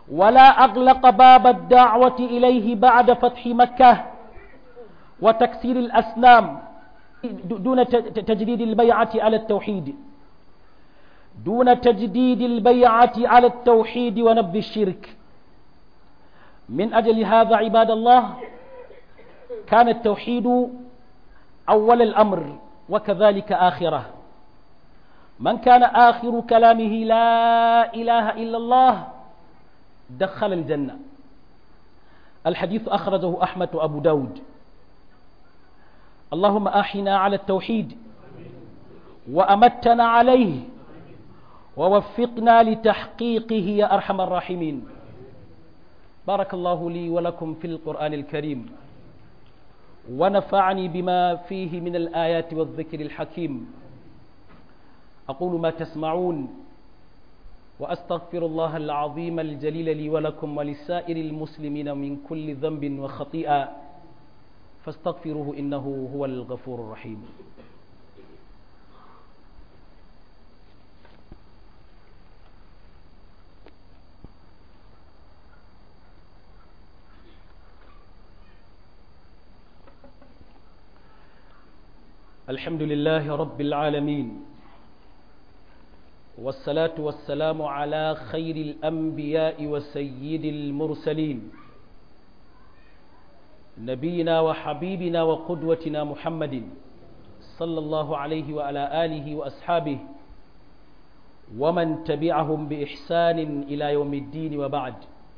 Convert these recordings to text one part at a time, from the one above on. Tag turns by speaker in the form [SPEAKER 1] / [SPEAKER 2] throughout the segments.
[SPEAKER 1] ولا أغلق باب الدعوة إليه بعد فتح مكة وتكسير الأسنام دون تجديد البيعة على التوحيد دون تجديد البيعة على التوحيد ونبذ الشرك من أجل هذا عباد الله كان التوحيد أول الأمر وكذلك آخره من كان آخر كلامه لا إله إلا الله دخل الجنة الحديث أخرجه أحمد وأبو داود اللهم أحنا على التوحيد وأمتنا عليه ووفقنا لتحقيقه يا أرحم الراحمين بارك الله لي ولكم في القرآن الكريم ونفعني بما فيه من الآيات والذكر الحكيم أقول ما تسمعون وأستغفر الله العظيم الجليل لي ولكم ولسائر المسلمين من كل ذنب وخطيئة فاستغفروه إنه هو الغفور الرحيم الحمد لله رب العالمين والصلاة والسلام على خير الأنبياء وسيد المرسلين نبينا وحبيبنا وقدوتنا محمد صلى الله عليه وعلى آله وأصحابه ومن تبعهم بإحسان إلى يوم الدين وبعد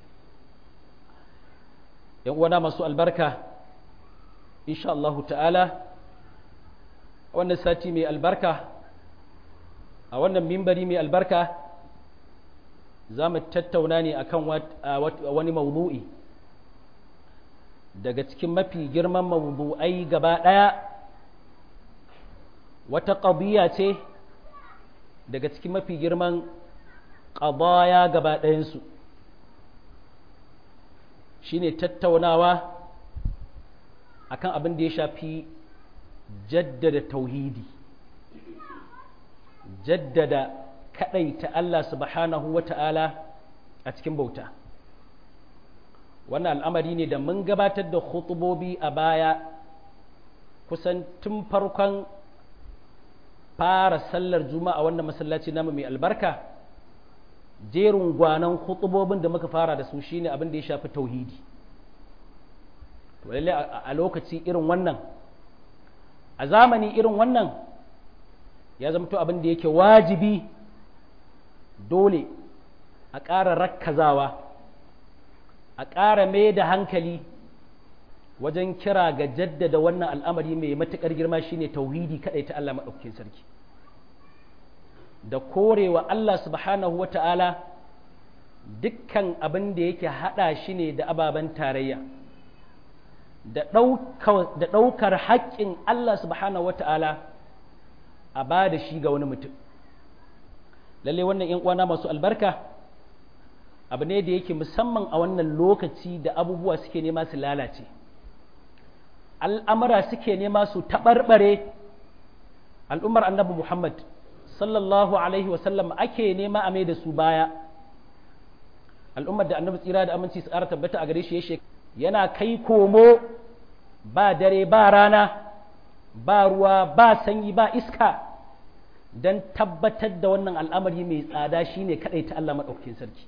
[SPEAKER 1] يوانا مسوء البركة إن شاء الله تعالى وانا ساتي من البركة a wannan mimbari mai albarka za mu tattauna ne akan wani mawdu'i daga cikin mafi girman mawdu'ai gaba ɗaya wata ƙabiya ce daga cikin mafi girman ƙabaya gaba ɗayansu shi ne tattaunawa akan abin da ya shafi jaddada tauhidi jaddada ta Allah subhanahu wa ta'ala a cikin bauta. Wannan al'amari ne da mun gabatar da khutubobi a baya kusan tun farkon fara sallar juma'a wannan masallaci namu mai albarka, jerin gwanan khutubobin da muka fara da su shine abin da ya shafi tauhidi. To, a lokaci irin wannan, a zamani irin wannan, ya zama to abin da yake wajibi dole a ƙara rakkazawa a ƙara mai da hankali wajen kira ga jaddada wannan al'amari mai matuƙar girma shine tauhidi kaɗai ta Allah maɗaukakin sarki da korewa Allah subhanahu wa ta'ala dukkan abin da yake haɗa shi ne da ababen tarayya da ɗaukar haƙƙin Allah subhanahu wa ta'ala a ba da shi ga wani mutum lalle wannan ‘yan uwana masu albarka abu ne da yake musamman a wannan lokaci da abubuwa suke nema su lalace al'amura suke nema su taɓarɓare al'ummar annabi muhammad sallallahu alaihi wasallam ake nema a mai da su baya al'ummar da annabi tsira da aminci su ƙara tabbata a gare shi ya yana kai komo ba dare ba rana ba ruwa ba sanyi ba iska don tabbatar da wannan al'amari mai tsada shine kadai ta Allah maɗaukakin sarki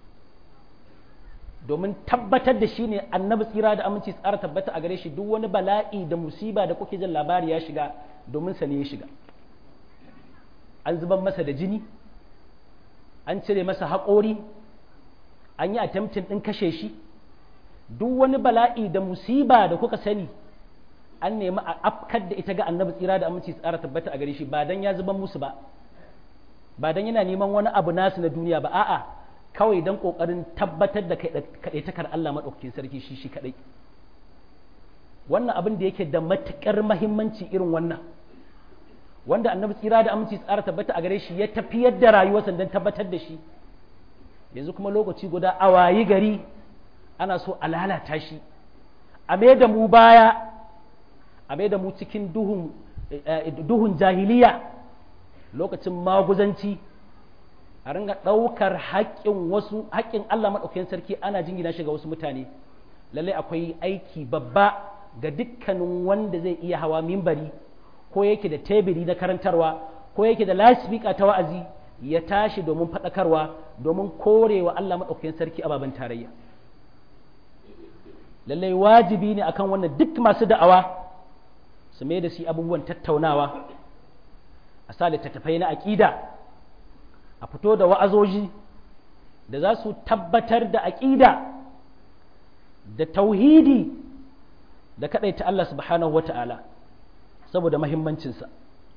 [SPEAKER 1] domin tabbatar da shi ne annabi tsira da aminci tsara tabbata a gare shi duk wani bala'i da musiba da kuke jin labari ya shiga domin sa ne ya shiga an zuban masa da jini an cire masa haƙori an yi attempting ɗin kashe shi duk wani bala'i da musiba da kuka sani an nemi a afkar da ita ga annabi tsira da aminci tsara tabbata a gare shi ba dan ya zuban musu ba ba dan yana neman wani abu nasu na duniya ba a'a kawai dan kokarin tabbatar da kadaitakar Allah madaukakin sarki shi shi kadai wannan abin da yake da matukar mahimmanci irin wannan wanda annabi tsira da aminci tsara tabbata a gare shi ya tafiyar da rayuwarsa dan tabbatar da shi yanzu kuma lokaci guda a wayi gari ana so a lalata shi a mai da mu baya a mai da mu cikin duhun, duhun jahiliya lokacin maguzanci a ringa ɗaukar haƙƙin wasu haƙƙin Allah maɗaukakin sarki ana jingina shi ga wasu mutane lallai akwai aiki babba ga dukkanin wanda zai iya hawa mimbari ko yake da tebiri na karantarwa ko yake da lasifika ta wa'azi ya tashi domin faɗakarwa domin korewa Allah maɗaukakin sarki ababen tarayya lallai wajibi ne akan wannan duk masu da'awa su mai da su abubuwan tattaunawa a sa littattafai na aƙida a fito da wa'azoji da za su tabbatar da aƙida da tauhidi da kaɗaita Allah subhanahu wa ta'ala saboda mahimmancinsa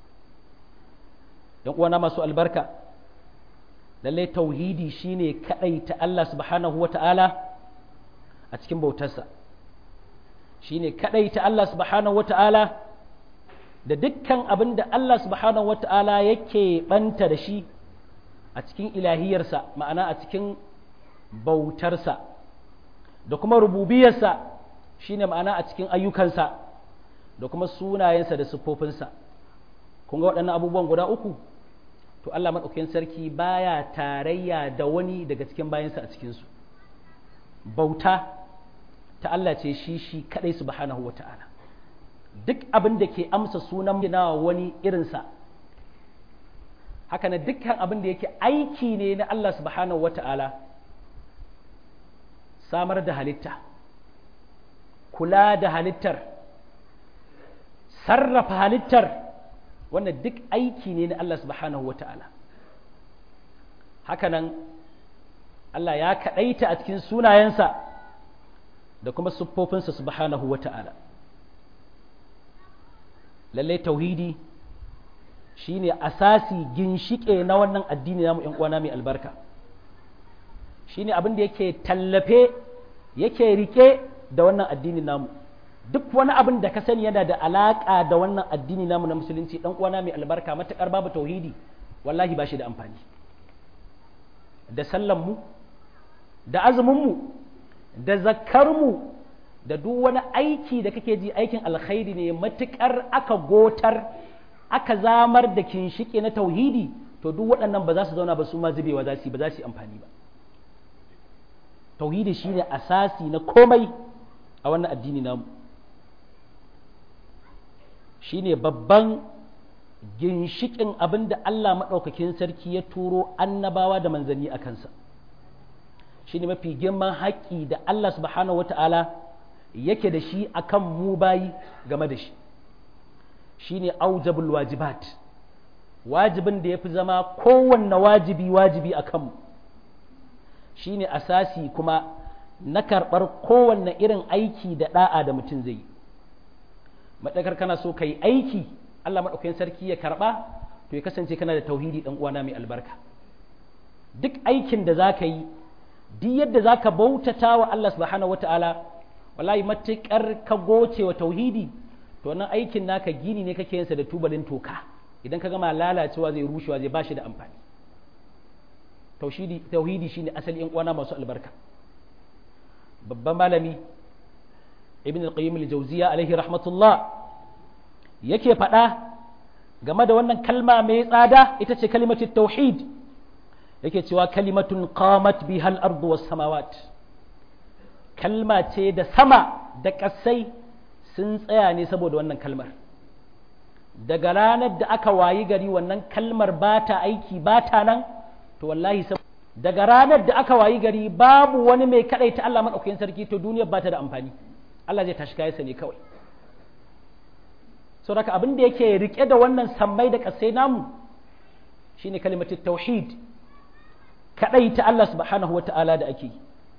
[SPEAKER 1] ‘yan uwana masu albarka lallai tauhidi shine kaɗaita Allah subhanahu wa ta'ala a cikin bautarsa shine kaɗaita Allah subhanahu wa ta'ala da dukkan abin da Allah subhanahu wa ta'ala yake ɓanta da shi a cikin ilahiyarsa ma'ana a cikin bautarsa da kuma rububiyarsa shine ma'ana a cikin ayyukansa da kuma sunayensa da siffofinsa kun ga waɗannan abubuwan guda uku to Allah maɗaukakin sarki baya tarayya da wani daga cikin bayansa a cikinsu bauta ta Allah ce shi shi kaɗai subhanahu wa ta'ala duk abin da ke amsa sunan ginawa wani irinsa haka na dukkan abin da yake aiki ne na Allah subhanahu wa ta'ala samar da halitta kula da halittar sarrafa halittar wannan duk aiki ne na Allah subhanahu wa ta'ala hakanan Allah ya kaɗaita a cikin sunayensa da kuma siffofinsa subhanahu wa ta'ala lallai tauhidi shine asasi ginshike na wannan addini namu ‘yan uwana mai albarka shine abin da yake tallafe yake rike da wannan addini namu duk wani abin da ka sani yana da alaƙa da wannan addini namu na musulunci ɗan uwana mai albarka matuƙar babu tauhidi wallahi ba shi da amfani da sallanmu da azuminmu da zakkarmu da duk wani aiki da kake ji aikin alkhairi ne matuƙar aka gotar aka zamar da kinshike na tauhidi to duk waɗannan ba za su zauna ba su ma zubewa za su ba za su yi amfani ba tauhidi shine asasi na komai a wannan addini namu shine babban ginshikin abin da Allah maɗaukakin sarki ya turo annabawa da manzanni a kansa shine mafi girman haƙƙi da Allah subhanahu wata'ala yake da shi akan mu bayi game da shi shine aujabul wajibat wajibin da ya fi zama kowanne wajibi wajibi a kanmu shine asasi kuma na karɓar kowanne irin aiki da ɗa'a da mutum zai yi maɗakar kana so ka yi aiki Allah maɗaukakin sarki ya karɓa to ya kasance kana da tauhidi ɗan uwana mai albarka duk aikin da za ka yi duk yadda za ka bautata wa Allah subhanahu wa ta'ala wallahi matuƙar ka goce wa tauhidi to wannan aikin naka gini ne kake yinsa da tubalin toka idan ka gama lalacewa zai rushewa zai bashi da amfani tauhidi shine asali yan uwana masu albarka babban malami ibn al-qayyim al-jawziya alaihi rahmatullah yake faɗa game da wannan kalma mai tsada ita ce kalimatu tauhid yake cewa kalimatun qamat biha al-ardu was samawat kalma ce da sama da ƙasai sun tsaya ne saboda wannan kalmar daga ranar da aka wayi gari wannan kalmar ba ta aiki ba ta nan to wallahi daga ranar da aka wayi gari babu wani mai kaɗai ta Allah maɗaukakin sarki to duniyar ba ta da amfani Allah zai tashi kayansa ne kawai so daga abin da yake rike da wannan sammai da ƙasai namu shine kalimatu tauhid kaɗai ta Allah subhanahu wata'ala da ake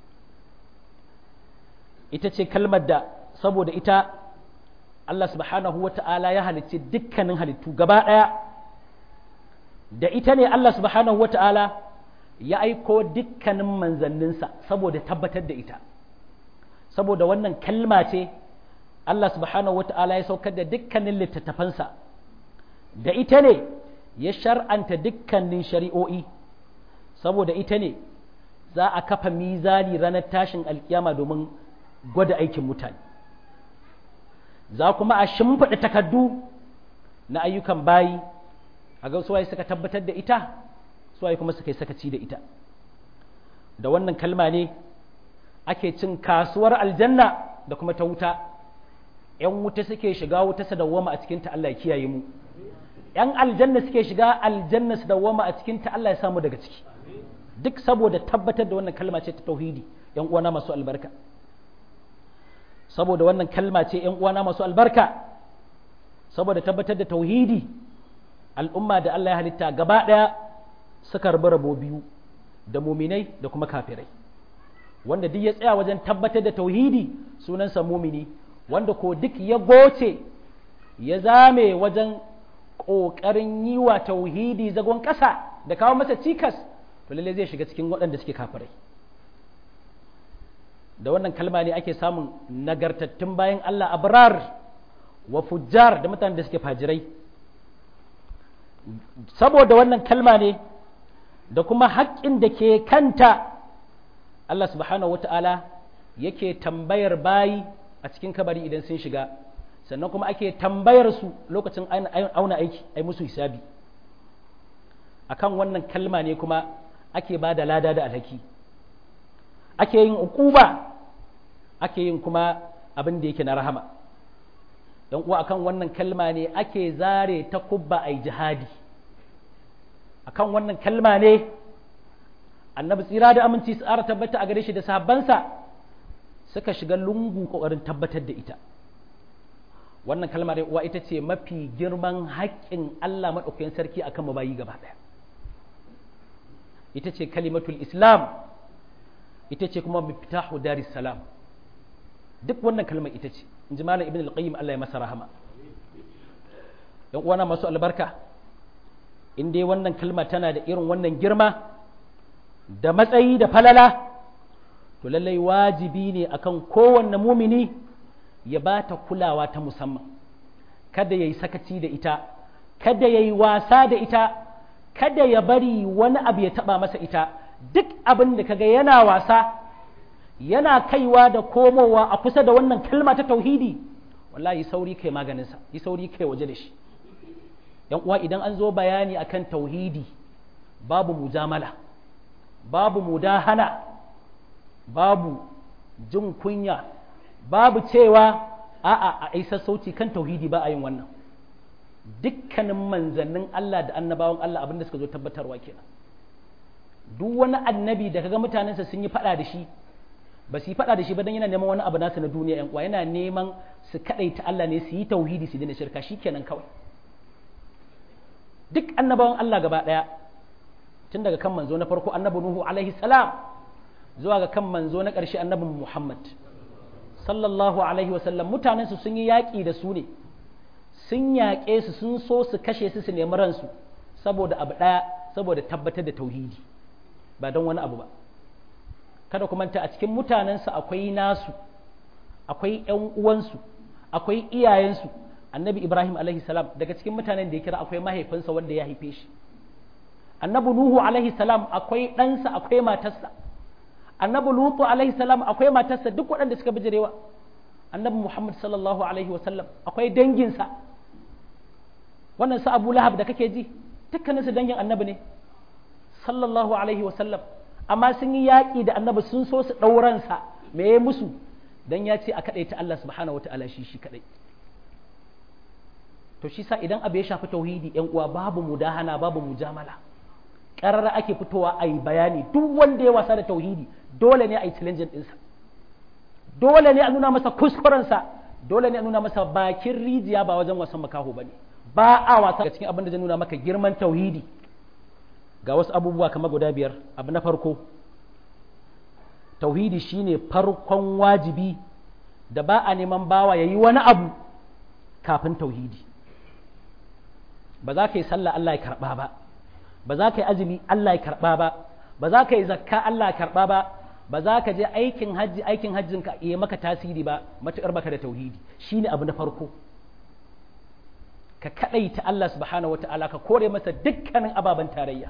[SPEAKER 1] ita ce kalmar da saboda ita Allah subhanahu wata'ala ya halicci dukkanin halittu gaba ɗaya da ita ne Allah subhanahu wata'ala ya aiko dukkanin manzanninsa saboda tabbatar da ita saboda wannan kalma ce Allah subhanahu wata'ala ya saukar da dukkanin littattafansa da ita ne ya shar'anta dukkanin shari'o'i saboda ita ne za a kafa mizani ranar tashin alkiyama domin gwada aikin mutane za kuma a shimfiɗa takardu na ayyukan bayi a ga suwaye suka tabbatar da ita suwaye kuma suka yi sakaci da ita da wannan kalma ne ake cin kasuwar aljanna da kuma ta wuta ‘yan wuta suke shiga wuta su dawwama a cikinta Allah ya kiyaye mu ‘yan aljanna suke shiga aljanna su dawwama a cikinta Allah ya samu daga ciki duk saboda tabbatar da wannan kalma ce ta tauhidi ‘yan uwana masu albarka saboda wannan kalma ce ‘yan uwana masu albarka saboda tabbatar da tauhidi al'umma da Allah ya halitta gaba ɗaya suka rabu rabo biyu da muminai da kuma kafirai wanda duk ya tsaya wajen tabbatar da tauhidi sunansa mumini wanda ko duk ya goce ya zame wajen ƙoƙarin yi wa tauhidi zagon ƙasa da kawo masa cikas to lalle zai shiga cikin waɗanda suke kafirai da wannan kalma ne ake samun nagartattun bayan Allah abrar wa fujjar da mutanen da suke fajirai saboda wannan kalma ne da kuma haƙƙin da ke kanta Allah subhanahu wa ta'ala yake tambayar bayi a cikin kabari idan sun shiga sannan kuma ake tambayar su lokacin auna aiki ai musu hisabi akan wannan kalma ne kuma ake ba da lada da alhaki ake yin ukuba ake yin kuma abin da yake na rahama don uwa akan wannan kalma ne ake zare ta kubba ai jihadi akan wannan kalma ne annabi tsira da aminci su ara tabbata a gare shi da sahabbansa suka shiga lungu kokarin tabbatar da ita wannan kalmar uwa ita ce mafi girman haƙƙin Allah maɗaukakin sarki akan mabayi gaba ɗaya ita ce kalimatul islam ita ce kuma miftahu daris salam duk wannan kalmar ita ce in ji malam ibn al-qayyim Allah ya masa rahama yan uwana masu albarka in dai wannan kalma tana da irin wannan girma da matsayi da falala to lallai wajibi ne akan kowanne mumini ya ba ta kulawa ta musamman kada ya yi sakaci da ita kada ya yi wasa da ita kada ya bari wani abu ya taba masa ita duk abin da kaga yana wasa yana kaiwa da komowa a kusa da wannan kalma ta tauhidi wallahi sauri kai maganinsa yi sauri kai waje da shi yan uwa idan an zo bayani akan tauhidi babu mujamala babu mudahana babu jin kunya babu cewa a'a a isa sauci kan tauhidi ba a yin wannan dukkanin manzannin Allah da annabawan Allah abinda suka zo tabbatarwa kenan duk wani annabi da kaga mutanensa sun yi fada da shi ba su yi fada da shi ba dan yana neman wani abu nasu na duniya yan uwa yana neman su kadaita Allah ne su yi tauhidi su daina shirka shikenan kawai duk annabawan Allah gaba daya tun daga kan manzo na farko annabi Nuhu alaihi salam zuwa ga kan manzo na ƙarshe annabi Muhammad sallallahu alaihi wasallam mutanen su sun yi yaƙi da su ne sun yaƙe su sun so su kashe su su nemi ransu saboda abu ɗaya saboda tabbatar da tauhidi ba don wani abu ba kada ku manta a cikin mutanensu akwai nasu akwai ƴan uwansu akwai iyayensu annabi ibrahim alaihi salam daga cikin mutanen da ya kira akwai mahaifinsa wanda ya haife shi annabi nuhu alaihi salam akwai ɗansa akwai matarsa annabi lutu alaihi salam akwai matarsa duk waɗanda suka bijirewa annabi muhammad sallallahu alaihi wasallam akwai danginsa wannan su abu lahab da kake ji dukkaninsu dangin annabi ne sallallahu alaihi wasallam amma sun yi yaƙi da annabi sun so su ɗauransa me ya musu dan ya ce a kaɗai ta Allah subhanahu wata'ala shi shi kaɗai to shi sa idan abu ya shafi tauhidi yan uwa babu mudahana babu mujamala ƙarara ake fitowa a yi bayani duk wanda ya wasa da tauhidi dole ne a yi challenge ɗinsa dole ne a nuna masa kuskurensa dole ne a nuna masa bakin rijiya ba wajen wasan makaho ba ne ba a wasa cikin abin da zai nuna maka girman tauhidi ga wasu abubuwa kamar guda biyar abu na farko tauhidi shine farkon wajibi da ba a neman bawa ya yi wani abu kafin tauhidi ba za ka yi sallah Allah ya karɓa ba ba za ka yi azumi Allah ya karɓa ba ba za ka yi zakka Allah ya karɓa ba ba za ka je aikin hajji aikin hajjin ka iya maka tasiri ba matuƙar baka da tauhidi shine abu na farko ka kaɗaita Allah subhanahu wata'ala ka kore masa dukkanin ababen tarayya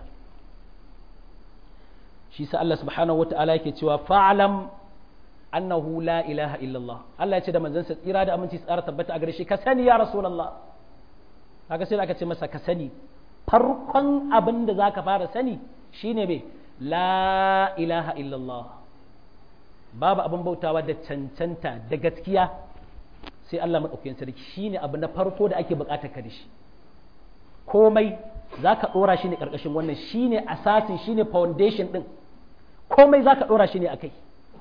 [SPEAKER 1] shi sa Allah subhanahu wata'ala yake cewa fa'alam annahu la ilaha illallah Allah ya ce da manzansa tsira da aminci tsara tabbata a gare shi ka sani ya rasulullah kaga sai aka ce masa ka sani farkon abin da zaka fara sani shine me la ilaha illallah babu abin bautawa da cancanta da gaskiya sai Allah maɗaukakin sarki shine abu na farko da ake buƙatar ka da shi komai za ka ɗora shi ne ƙarƙashin wannan shine asasin shine foundation ɗin komai za ka ɗora shi ne a kai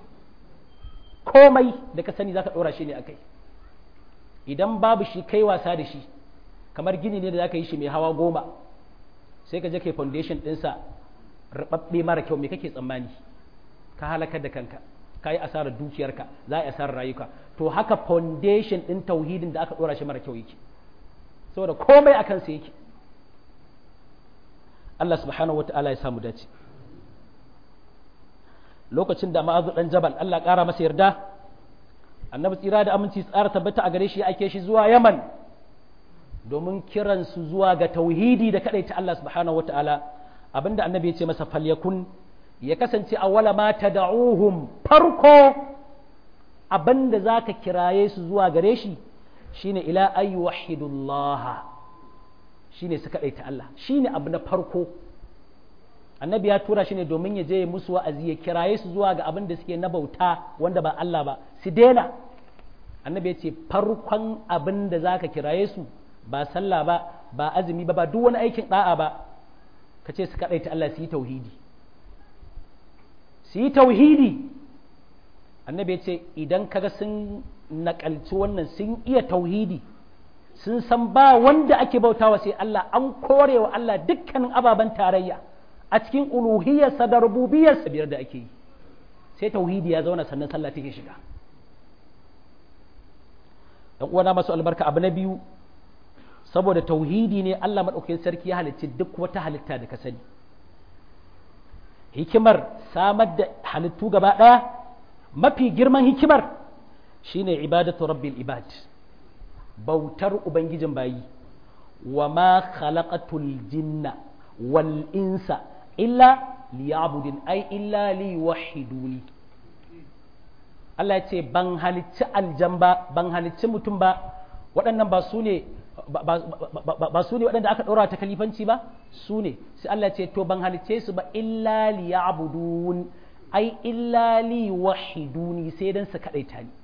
[SPEAKER 1] komai da ka sani za ka ɗora shi ne a kai idan babu shi kai wasa da shi kamar gini ne da za ka yi shi mai hawa goma sai ka je kai foundation ɗinsa rubabbe mara kyau me kake tsammani ka halakar da kanka ka yi asarar dukiyarka za a yi asarar rayuka to haka foundation ɗin tauhidin da aka ɗora shi mara kyau yake saboda komai a kansa yake Allah subhanahu wa ta'ala ya samu dace lokacin da ma'azu dan jabal Allah ƙara masa yarda annabi tsira da aminci tsara tabbata a gare shi ya ake shi zuwa yaman domin kiransu zuwa ga tauhidi da ta Allah subhanahu wa ta'ala abinda annabi ya ce masa falyakun ya kasance a wala ma tad'uhum farko abinda zaka kiraye su zuwa gare shi shine ila ay wahidullah shine su kadaita Allah shine abu na farko annabi ya tura shi ne domin ya je musu wa'azi ya kiraye su zuwa ga abin da suke na bauta wanda ba Allah ba su daina annabi ya ce farkon abin da zaka kiraye su ba sallah ba ba azumi ba ba duk wani aikin da'a ba ka ce su kadaita Allah su yi tauhidi su yi tauhidi annabi ya ce idan kaga sun nakalci wannan sun iya tauhidi sun san ba wanda ake bautawa sai Allah an kore wa Allah dukkanin ababen tarayya a cikin uluhiyarsa da rububiyarsa biyar da ake yi sai tauhidi ya zauna sannan sallah take shiga dan uwana masu albarka abu na biyu saboda tauhidi ne Allah madaukakin sarki ya halicci duk wata halitta da ka sani hikimar samar da halittu gaba ɗaya mafi girman hikimar shine ibadatu rabbil ibad bautar ubangijin bayi wa ma khalaqatul jinna wal insa illa liya'budin ai illa liwahiduni Allah ya ce ban halicci aljan ba ban halicci mutum ba waɗannan ba su ne ba su ne waɗanda aka ɗora ta kalifanci ba su ne sai Allah ya ce to ban halicce su ba illa liya'budun ai illa liwahiduni sai dan su kaɗaita ni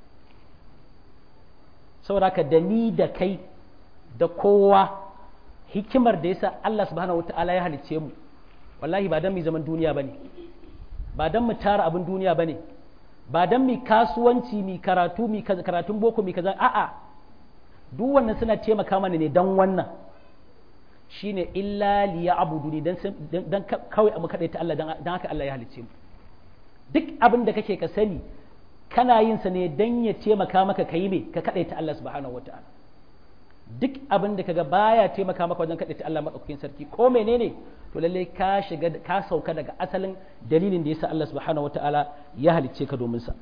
[SPEAKER 1] saboda ka da ni da kai da kowa hikimar da yasa Allah subhanahu wataala ya halicce mu wallahi ba dan mu zaman duniya bane ba dan mu tara abin duniya bane ba dan mu kasuwanci mi karatu mi karatun boko mi kaza a'a duk wannan suna taimaka mana ne dan wannan shine illa liya'buduni dan dan kawai abu kadai ta Allah dan haka Allah ya halicce mu duk abin da kake ka sani kana yin sa ne dan ya taimaka maka kai me ka kadai ta Allah subhanahu wataala duk abin da kaga baya taimaka maka wajen kaɗaita Allah maɗaukakin sarki ko menene to lalle ka shiga ka sauka daga asalin dalilin da yasa Allah subhanahu wataala ya halicce ka domin sa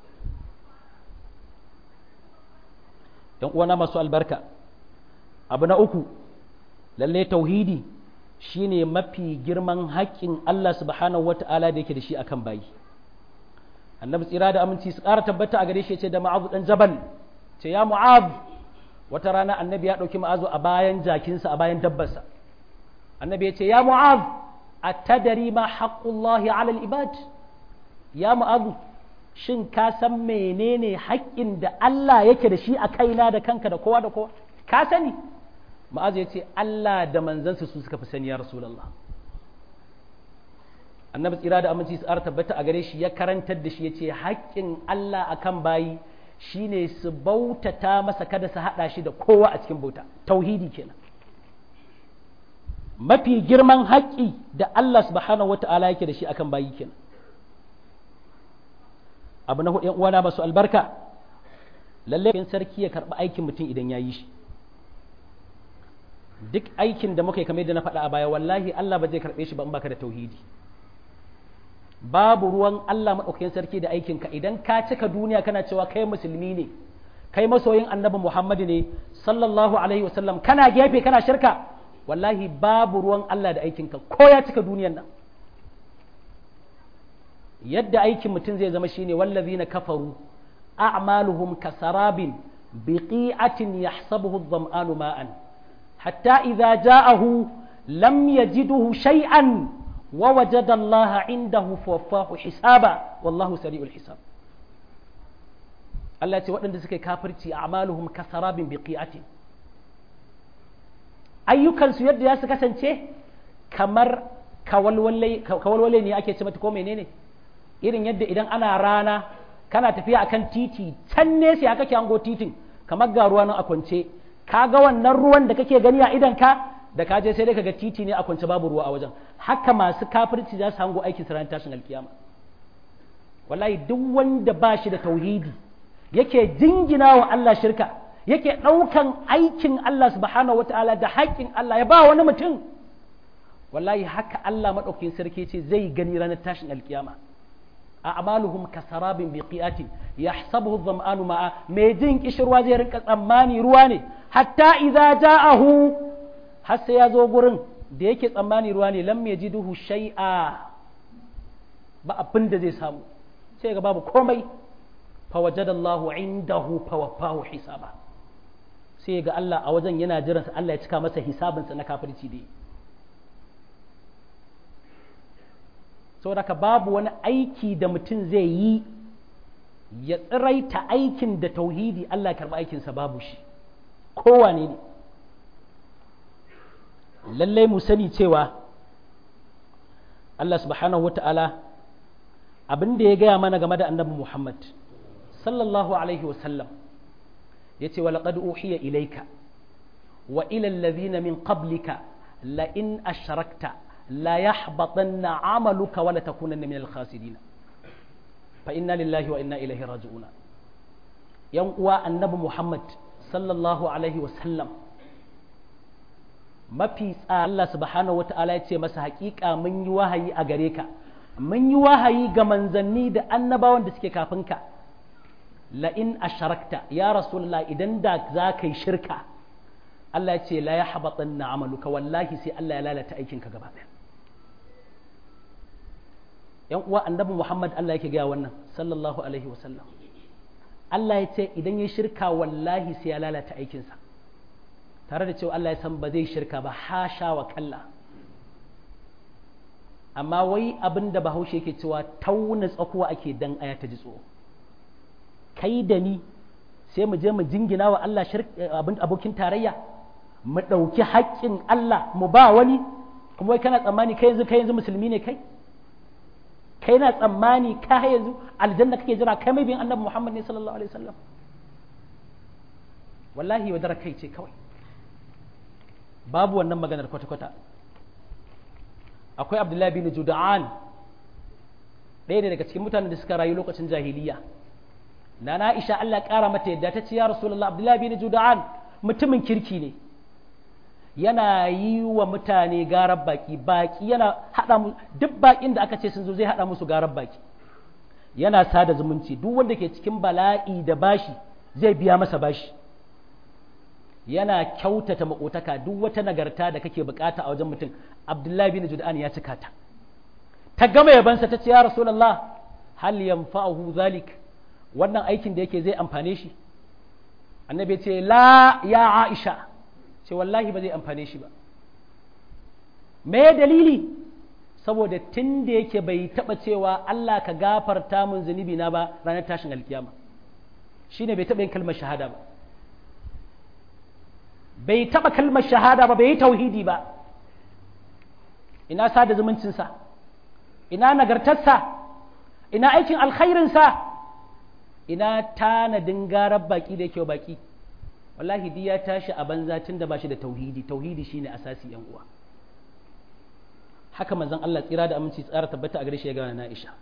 [SPEAKER 1] ɗan uwana masu albarka abu na uku lalle tauhidi shine mafi girman haƙƙin Allah subhanahu wataala da yake da shi akan bayi annabi tsira da aminci su ƙara tabbata a gare shi ce da ma'azu dan jabal ce ya mu'az wata rana annabi ya ɗauki ma'azu a bayan jakinsa a bayan dabbarsa annabi ya ce ya mu'az a tadari ma haƙƙullahi alal ibad ya mu'azu shin ka san menene haƙƙin da Allah yake da shi a kaina da kanka da kowa da kowa ka sani ma'azu ya ce Allah da manzansa su suka fi sani ya rasulullah annabi tsira da aminci su tabbata a gare shi ya karantar da shi ya ce haƙƙin Allah akan bayi shine su bautata masa kada su haɗa shi da kowa a cikin bauta tauhidi kenan mafi girman haƙƙi da Allah subhanahu wata'ala yake da shi akan bayi kenan abu na hudu uwana masu albarka lalle sarki ya karɓi aikin mutum idan ya yi shi duk aikin da muka yi kamar da na faɗa a baya wallahi Allah ba zai karɓe shi ba in baka da tauhidi babu ruwan Allah maɗaukakin sarki da aikinka idan ka cika duniya kana cewa kai musulmi ne kai masoyin annabi Muhammadu ne sallallahu alaihi wasallam kana gefe kana shirka wallahi babu ruwan Allah da aikinka ko ya cika duniyan nan yadda aikin mutum zai zama shine wallazina kafaru a'maluhum kasarabin biqi'atin yahsabuhu adh-dhama'anu ma'an hatta idza ja'ahu lam yajidhu shay'an wa wajada Allah indahu fawaffahu hisaba wallahu sari'ul hisab Allah ce waɗanda suka yi kafirci a amaluhum kasarabin biqi'atin ayyukansu yadda ya su kasance kamar kawalwale ne ake ce mata ko menene irin yadda idan ana rana kana tafiya akan titi can ne sai kake hango titin kamar ga ruwa nan a kwance ka ga wannan ruwan da kake gani a idan ka da ka je sai dai kaga titi ne a kwance babu ruwa a wajen haka masu kafirci za su hango aikin su tashin alkiyama wallahi duk wanda ba shi da tauhidi yake jingina wa Allah shirka yake ɗaukan aikin Allah subhanahu wata'ala da haƙƙin Allah ya ba wani mutum wallahi haka Allah maɗaukin sarki ce zai gani ranar tashin alkiyama a amaluhum kasarabin biqiatin yahsabuhu dhama'anu ma'a mai jin kishirwa zai rinka tsammani ruwa ne hatta idza ja'ahu har sai ya zo gurin da yake tsammani ruwa ne lam yajiduhu shay'a ba abin da zai samu sai ga babu komai fawajadallahu indahu fawaffahu hisaba sai ga Allah a wajen yana jiransa Allah ya cika masa hisabinsa na kafirci dai saboda ka babu wani aiki da mutum zai yi ya tsiraita aikin da tauhidi Allah ya karɓi aikinsa babu shi kowane ne lallai mu sani cewa Allah subhanahu wata'ala abin da ya gaya mana game da annabi Muhammad sallallahu alaihi wasallam ya ce walaƙad uhiya ilaika wa ilal ladhina min qablika la in ashrakta la yahbatanna amaluka wa la takunanna min al-khasirin fa inna lillahi wa inna ilaihi raji'una yan uwa annabi Muhammad sallallahu alaihi wasallam mafi Allah subhanahu wata'ala ya ce masa haƙiƙa mun yi wahayi a gare ka mun yi wahayi ga manzanni da annabawan da suke kafin ka la'in asharakta ya rasulullah idan da za ka yi shirka Allah ya ce la ya haɓaɓan na amaluka wallahi sai Allah ya lalata aikinka gaba ɗaya ‘yan uwa annabi Muhammad Allah yake gaya wannan sallallahu alaihi wasallam Allah ya ce idan ya shirka wallahi sai ya lalata aikinsa tare da cewa Allah ya san ba zai shirka ba hasha wa kalla amma wai abin da bahaushe yake cewa tauna tsakuwa ake dan aya ta ji tsoro kai da ni sai mu je mu jingina wa Allah abin abokin tarayya mu ɗauki haƙƙin Allah mu ba wani kuma wai kana tsammani kai yanzu kai yanzu musulmi ne kai kai na tsammani ka yanzu aljanna kake jira kai mai bin annabi Muhammad ne sallallahu alaihi wasallam wallahi wadara kai ce kawai babu wannan maganar kwata-kwata akwai abdullahi bin juda'an ɗaya ne daga cikin mutanen da suka rayu lokacin jahiliya na na isha Allah ƙara mata yadda ta ce ya rasulullah abdullahi bin juda'an mutumin kirki ne yana yi wa mutane garar baki baki yana haɗa mu duk bakin da aka ce sun zo zai haɗa musu garar baki yana sada zumunci duk wanda ke cikin bala'i da bashi zai biya masa bashi yana kyautata makotaka duk wata nagarta da kake bukata a wajen mutum abdullahi bin jud'an ya cika ta ta gama yabansa ta ce ya rasulullah hal yanfa'uhu zalik wannan aikin da yake zai amfane shi annabi ce la ya aisha ce wallahi ba zai amfane shi ba me dalili saboda tun da yake bai taba cewa Allah ka gafarta mun zunubi na ba ranar tashin alkiyama shine bai taba yin kalmar shahada ba bai taɓa kalmar shahada ba bai yi tauhidi ba ina sada zumuncinsa ina nagartarsa ina aikin alkhairinsa ina tanadin garar baki da yake baki wallahi di ya tashi a banza tun da ba shi da tauhidi tauhidi shine asasi yan uwa haka manzon Allah tsira da aminci tsara tabbata a gare shi ya gana na Aisha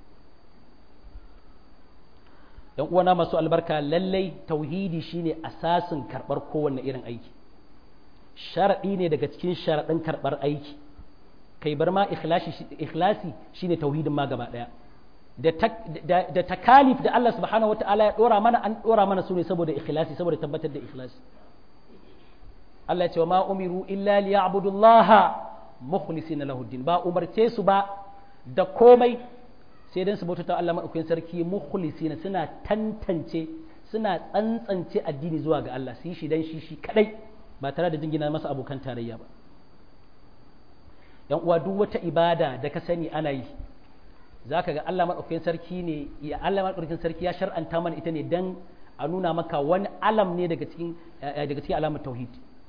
[SPEAKER 1] yan uwana masu albarka lallai tauhidi shine asasin karɓar kowanne irin aiki sharaɗi ne daga cikin sharaɗin karɓar aiki kai bar ma ikhlasi shine tauhidin ma gaba ɗaya da takalif da Allah subhanahu wata'ala ya ɗora mana an ɗora mana su ne saboda ikhlasi saboda tabbatar da ikhlasi Allah ya ce wa ma umiru illa liya'budullaha mukhlisina lahu din ba umarce su ba da komai sai dan su bautata Allah madaukakin sarki mukhlisina suna tantance suna tsantsance addini zuwa ga Allah su yi shi dan shi shi kadai ba tare da jingina masa abokan tarayya ba yan uwa duk wata ibada da ka sani ana yi zaka ga Allah madaukakin sarki ne ya Allah madaukakin sarki ya shar'anta mana ita ne dan a nuna maka wani alam ne daga cikin daga cikin alamar tauhid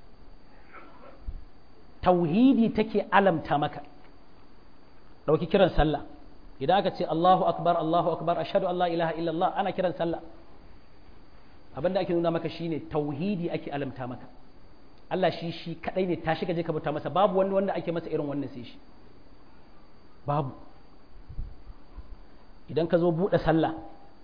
[SPEAKER 1] tauhidi take alamta maka dauki kiran sallah idan aka ce Allahu akbar Allahu akbar ashhadu an la ilaha illallah ana kiran sallah abinda ake nuna maka shine tauhidi ake alamta maka Allah shi shi kadai ne tashi ka je ka bauta masa babu wani wanda ake masa irin wannan sai shi babu idan ka zo buɗe sallah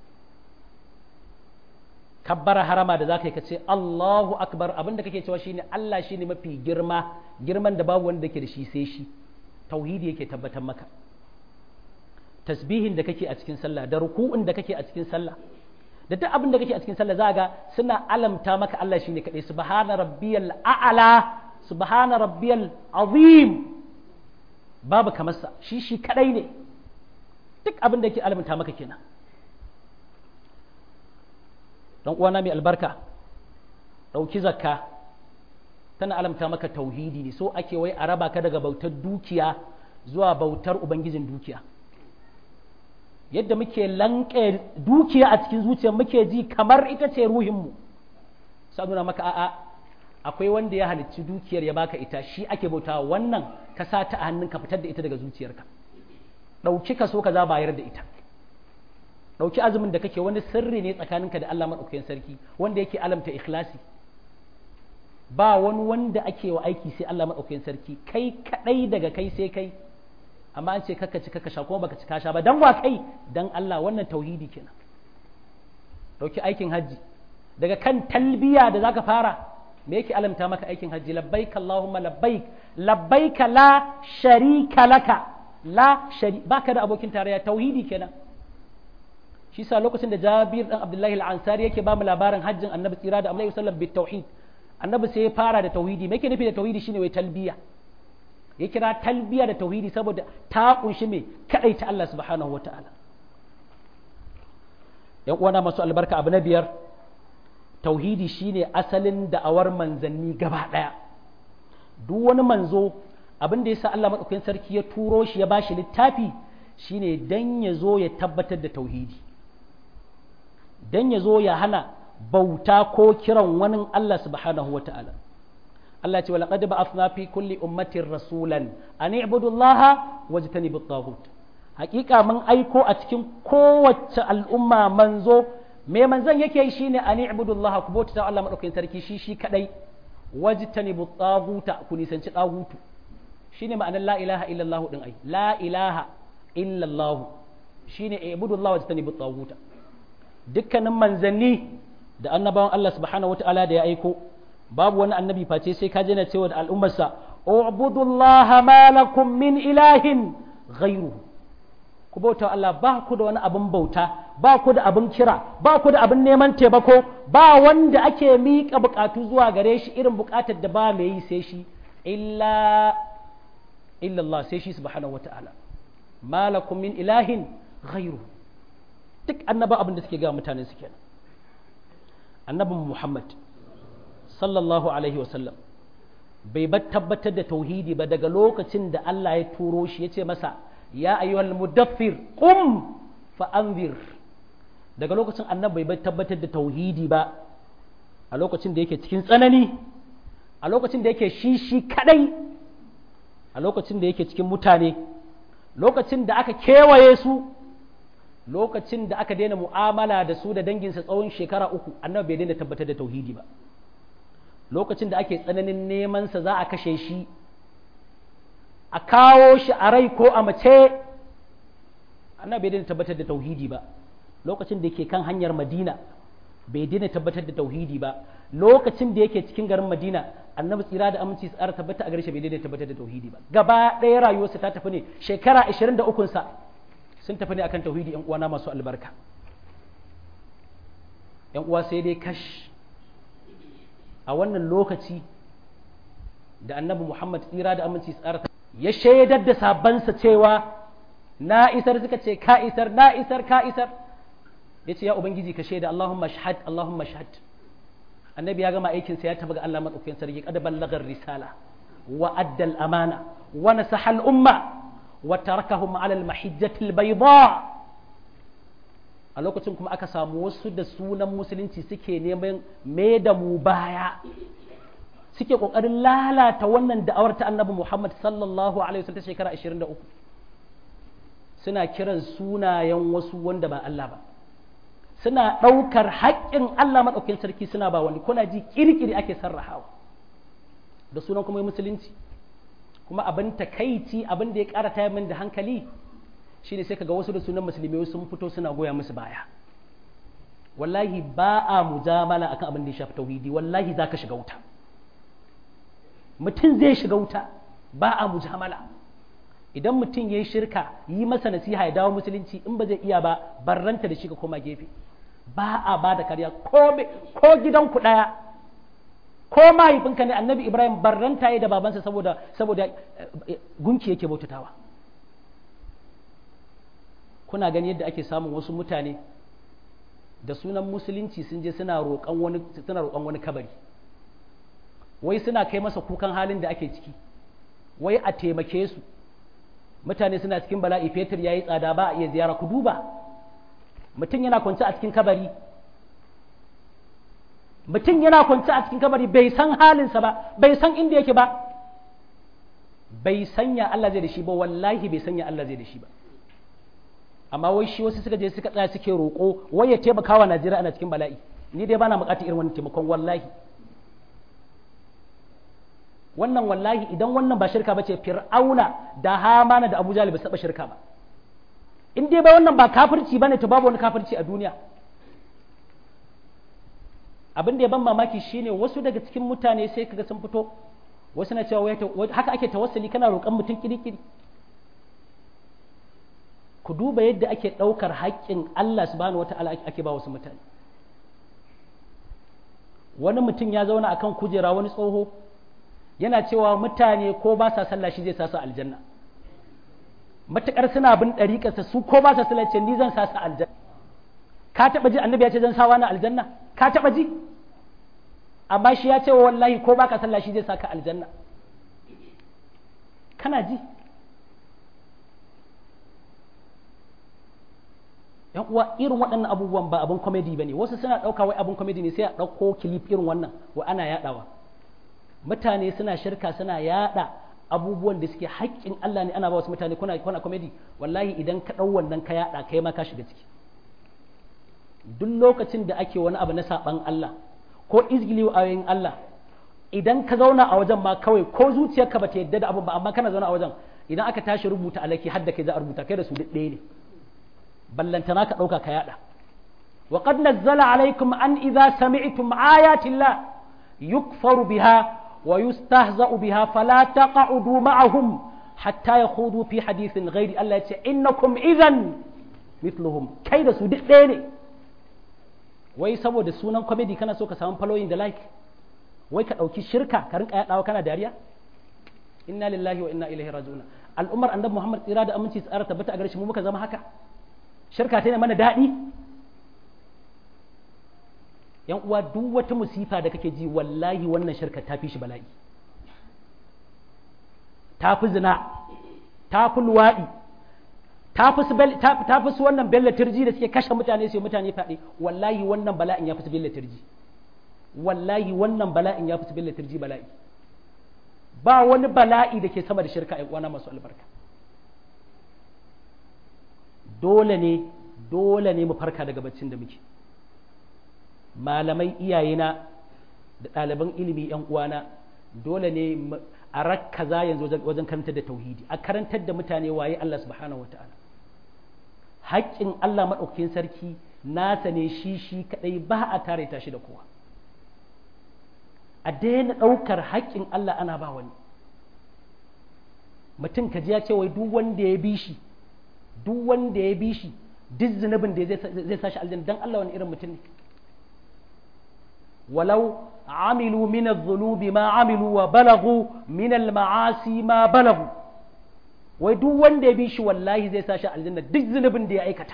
[SPEAKER 1] kabbara harama da zaka yi ka ce Allahu akbar abinda kake cewa shine Allah shine mafi girma girman da babu wanda yake da shi sai shi tauhidi yake tabbatar maka tasbihin da kake a cikin sallah da ruku'un da kake a cikin sallah da duk abin da kake a cikin sallah za ga suna alamta maka Allah shine kadai subhana rabbiyal a'la subhana rabbiyal azim babu kamar sa shi shi kadai ne duk abin da yake alamta maka kenan dan uwana mai albarka dauki zakka tana alamta maka tauhidi ne so ake wai a raba ka daga bautar dukiya zuwa bautar ubangijin dukiya yadda muke lanke dukiya a cikin zuciya muke ji kamar ita ce ruhinmu sa nuna maka a'a akwai wanda ya halicci dukiyar ya baka ita shi ake bauta wannan ka sa ta a hannun ka fitar da ita daga zuciyarka ɗauki ka so ka za bayar da ita ɗauki azumin da kake wani sirri ne tsakaninka da Allah maɗaukakin sarki wanda yake alamta ikhlasi ba wani wanda ake wa aiki sai Allah maɗaukakin sarki kai kaɗai daga kai sai kai amma an ce kaka ci kaka sha kuma baka ci ka sha ba dan wa kai dan Allah wannan tauhidi kenan dauki aikin haji daga kan talbiya da zaka fara me yake alamta maka aikin haji labbaik allahumma labbaik labbaik la sharika laka la shari baka da abokin tarayya tauhidi kenan shi sa lokacin da Jabir dan Abdullahi al-Ansari yake ba mu labarin hajjin Annabi tsira da Alaihi wasallam bit tauhid Annabi sai ya fara da tauhidi me yake nufi da tauhidi shine wai talbiya ya kira talbiya da tauhidi saboda ta kunshi mai kadai ta Allah subhanahu wa ta'ala ‘yan uwana masu albarka abu na biyar tauhidi shine asalin da'awar manzanni gaba ɗaya duk wani manzo abin da ya sa Allah maɗaukakin sarki ya turo shi ya ba shi littafi shine dan ya zo ya tabbatar da tauhidi dan ya zo ya hana bauta ko kiran wani Allah subhanahu wa ta'ala Allah ce walaqad ba'athna fi kulli ummatin rasulan an i'budu Allah wajtanibu at-taghut hakika mun aiko a cikin kowace al'umma manzo me manzon yake yi shine an i'budu Allah ku bauta Allah madaukakin sarki shi shi kadai wajtanibu at-taghuta ku nisanci tagutu shine ma'anar la ilaha illallah din ai la ilaha illallah shine i'budu Allah wajtanibu at-taghuta dukkanin manzanni da annabawan Allah subhanahu wataala da ya aiko babu wani annabi face sai ka jana cewa da al'ummarsa ubudullaha ma lakum min ilahin ghairuhu ku bauta Allah ba ku da wani abin bauta ba ku da abin kira ba ku da abin neman taimako ba wanda ake miƙa buƙatu zuwa gare shi irin buƙatar da ba mai yi sai shi illa illallah sai shi subhanahu wata'ala ma lakum min ilahin ghairuhu duk annaba abin da suke ga mutanen su kenan annabin Muhammad sallallahu alaihi wasallam bai bar tabbatar da tauhidi ba daga lokacin da Allah ya turo shi ya ce masa ya ayyuhal mudaffir qum fa anzir daga lokacin annabi bai bar tabbatar da tauhidi ba a lokacin da yake cikin tsanani a lokacin da yake shi shi kadai a lokacin da yake cikin mutane lokacin da aka kewaye su lokacin da aka daina mu'amala da su da danginsa tsawon shekara uku annabi bai daina tabbatar da tauhidi ba lokacin da ake tsananin nemansa za a kashe shi a kawo shi a rai ko a mace annabi bai daina tabbatar da tauhidi ba lokacin da yake kan hanyar madina bai daina tabbatar da tauhidi ba lokacin da yake cikin garin madina annabi tsira da aminci tsara tabbata a gare shi bai daina tabbatar da tauhidi ba gaba ɗaya rayuwarsa ta tafi ne shekara 23 sa sun tafi ne akan tauhidi yan uwana masu albarka yan uwa sai dai kash a wannan lokaci da annabi Muhammad tsira da aminci tsara ya shaidar da sabansa cewa na isar suka ce ka isar na isar ka isar ya ce ya ubangiji ka shaida Allahumma shahad Allahumma shahad annabi ya gama aikinsa ya tafi ga Allah madaukakin sarki kada ballagar risala wa addal amana wa nasaha al-umma wa tarakahum ala al-mahijjati al-bayda a lokacin kuma aka samu wasu da sunan musulunci suke neman me da mu baya suke kokarin lalata wannan da'awar ta annabi Muhammad sallallahu alaihi wasallam ta shekara 23 suna kiran sunayen wasu wanda ba Allah ba suna ɗaukar haƙƙin Allah maɗaukin sarki suna ba wani kuna ji kirkiri ake sarrahawa da sunan kuma musulunci kuma abin takaici abin da ya ƙara tayar min da hankali shine sai kaga wasu da sunan musulmi sun fito suna goya musu baya wallahi ba a mujamala akan abin da ya shafi tauhidi wallahi zaka shiga wuta mutum zai shiga wuta ba a mujamala idan mutum ya yi shirka yi masa nasiha ya dawo musulunci in ba zai iya ba barranta da shi ka koma gefe ba a ba da kariya ko gidanku ɗaya ko mahaifinka ne annabi ibrahim barranta ya da babansa saboda saboda gunki yake bautatawa kuna gani yadda ake samun wasu mutane da sunan musulunci sun je suna roƙon wani suna roƙon wani kabari wai suna kai masa kukan halin da ake ciki wai a taimake su mutane suna cikin bala'i fetur ya yi tsada ba a iya ziyara ku duba mutum yana kwance a cikin kabari mutum yana kwance a cikin kabari bai san halinsa ba bai san inda yake ba bai sanya Allah zai da shi ba wallahi bai sanya Allah zai da shi ba amma wai shi wasu suka je suka tsaya suke roƙo wai ya taimaka wa Najeriya ana cikin bala'i ni dai bana buƙatar irin wannan taimakon wallahi wannan wallahi idan wannan ba shirka bace fir'auna da hamana da abu jalib ba saba shirka ba in dai ba wannan ba kafirci bane to babu wani kafirci a duniya abin da ya ban mamaki shine wasu daga cikin mutane sai kaga sun fito wasu na cewa haka ake tawassuli kana roƙon mutum kirikiri ku duba yadda ake ɗaukar haƙƙin Allah subhanahu wata'ala ake ba wasu mutane wani mutum ya zauna akan kujera wani tsoho yana cewa mutane ko ba sa sallah shi zai sa su aljanna matukar suna bin ɗariƙarsa su ko ba sa sallah ce ni zan sa su aljanna ka taɓa ji annabi ya ce zan sa wani aljanna ka taɓa ji amma shi ya ce wa wallahi ko ba ka sallah shi zai sa ka aljanna kana ji yan uwa irin waɗannan abubuwan ba abin komedi ba ne wasu suna ɗauka wai abin komedi ne sai a ɗauko kilif irin wannan wa ana yaɗawa mutane suna shirka suna yada abubuwan da suke haƙƙin Allah ne ana ba wasu mutane kuna kuna comedy wallahi idan ka ɗau wannan ka yada kai ma ka shiga ciki duk lokacin da ake wani abu na saban Allah ko izgili wa ayoyin Allah idan ka zauna a wajen ma kawai ko zuciyarka bata yadda da abu ba amma kana zauna a wajen idan aka tashi rubuta alaki hadda kai za a rubuta kai da su duk ɗaya ne ballantana ka ɗauka ka yada وقد نزل عليكم أن إذا سمعتم آيات الله يكفر بها ويستهزأ بها فلا تقعدوا معهم حتى يخوضوا في حديث غير الله إنكم إذا مثلهم كيد سودك ديني wai saboda sunan comedy kana so ka samu following da like wai ka ɗauki shirka ka rinka yaɗawa kana dariya inna lillahi wa inna ilaihi raji'un al'ummar annabi muhammad tsira da aminci tsara tabbata a gare shi mu muka zama haka shirka ta ne mana daɗi yan uwa duk wata musifa da kake ji wallahi wannan shirka ta fi shi bala'i ta fi zina ta fi luwaɗi ta fi su wannan bella turji da suke kashe mutane su mutane faɗi wallahi wannan bala'in ya fi su bella turji wallahi wannan bala'in ya fi su bella turji bala'i ba wani bala'i da ke sama da shirka uwana masu albarka dole ne dole ne mu farka daga baccin da muke malamai iyayena da ɗaliban ilimi ‘yan uwana dole ne a rakkaza yanzu wajen karantar da tauhidi a karantar da mutane waye Allah subhanahu wata'ala haƙƙin Allah maɗaukakin sarki nasa ne shi shi kaɗai ba a tare ta shi da kowa a daina ɗaukar haƙƙin Allah ana ba wani mutum ka ji ya ce wai duk wanda ya bi shi duk wanda ya bi shi duk zunubin da zai sa shi aljanna dan Allah wani irin mutum ne ولو عملوا من الذنوب ما عملوا وبلغوا من المعاصي ما بلغوا wai duk wanda ya bi shi wallahi zai sa shi aljanna duk zunubin da ya aikata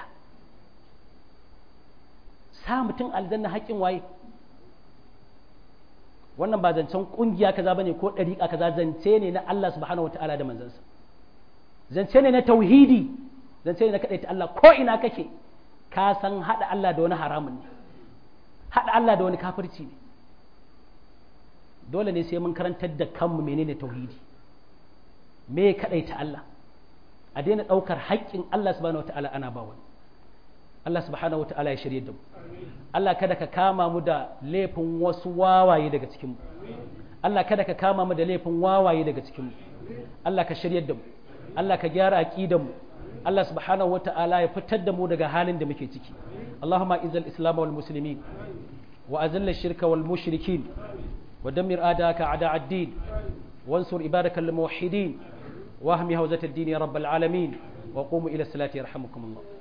[SPEAKER 1] sa mutum aljanna haƙƙin waye wannan ba zancen kungiya kaza bane ko dariƙa kaza zance ne na Allah subhanahu wataala da manzansa zance ne na tauhidi zance ne na kadaita Allah ko ina kake ka san hada Allah da wani haramun ne hada Allah da wani kafirci ne dole ne sai mun karantar da kanmu menene tauhidi me kadaita Allah a daina daukar haƙƙin Allah subhanahu wataala ana ba wani Allah subhanahu wataala ya shirye da mu Allah kada ka kama mu da laifin wasu wawaye daga cikin mu Allah kada ka kama mu da laifin wawaye daga cikin mu Allah ka shirye da mu Allah ka gyara aqidar mu Allah subhanahu wataala ya fitar da mu daga halin da muke ciki Allahumma izal islam wal muslimin wa azilla shirka wal mushrikin wa dammir adaka a'da ad-din wansur ibadaka al muwahhidin واهم هوزة الدين يا رب العالمين وقوموا إلى الصلاة يرحمكم الله